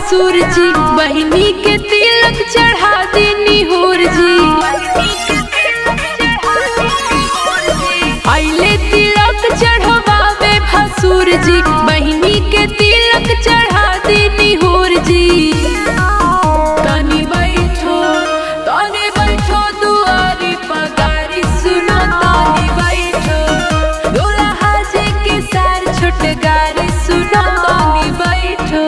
भसुर जी बहिनी के तिलक चढ़ा देनी होर जी आइले तिलक चढ़वावे भसुर जी बहिनी के तिलक चढ़ा देनी होर जी तनी बैठो तनी बैठो दुआरी पगारी सुनो तनी बैठो दुल्हा जी के सार छोट गारी सुनो तनी बैठो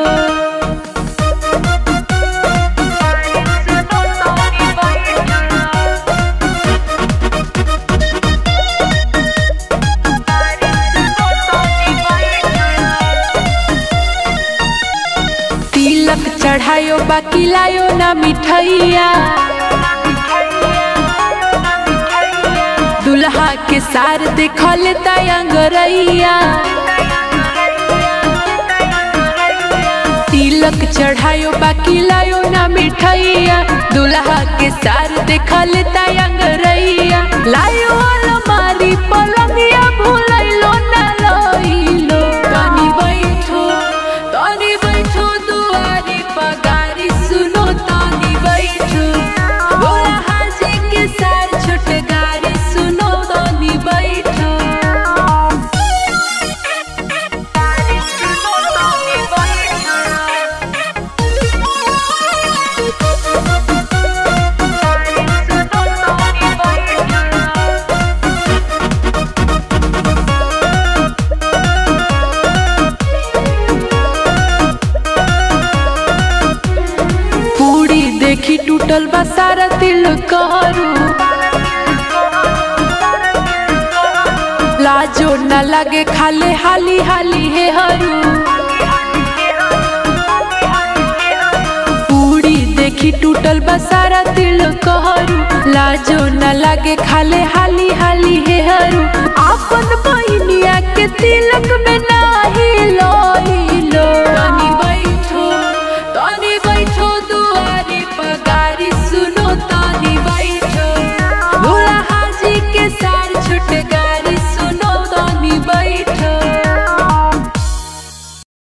तिलक चढ़ायो बाकी लायो ना मिठाइया दुल्हा के सार देखल तयंगरैया तिलक चढ़ायो बाकी लायो ना मिठाइया दुल्हा के सार देखल तयंगरैया लायो अलमारी पलंगिया भूलैलो ना लइलो तनी बैठो तनी बैठो दुआरी पगारी सुनो तनी बैठो बोला हाजी के सार छोट गारी सुनो तनी बैठो पूरी देखी टूटल बा सारा दिल करू लाजो न लगे खाले हाली हाली हे हरू पूरी देखी टूटल बा सारा दिल कहरू लाजो न लगे खाले हाली हाली हे हरू आपन बहिनिया के तिलक में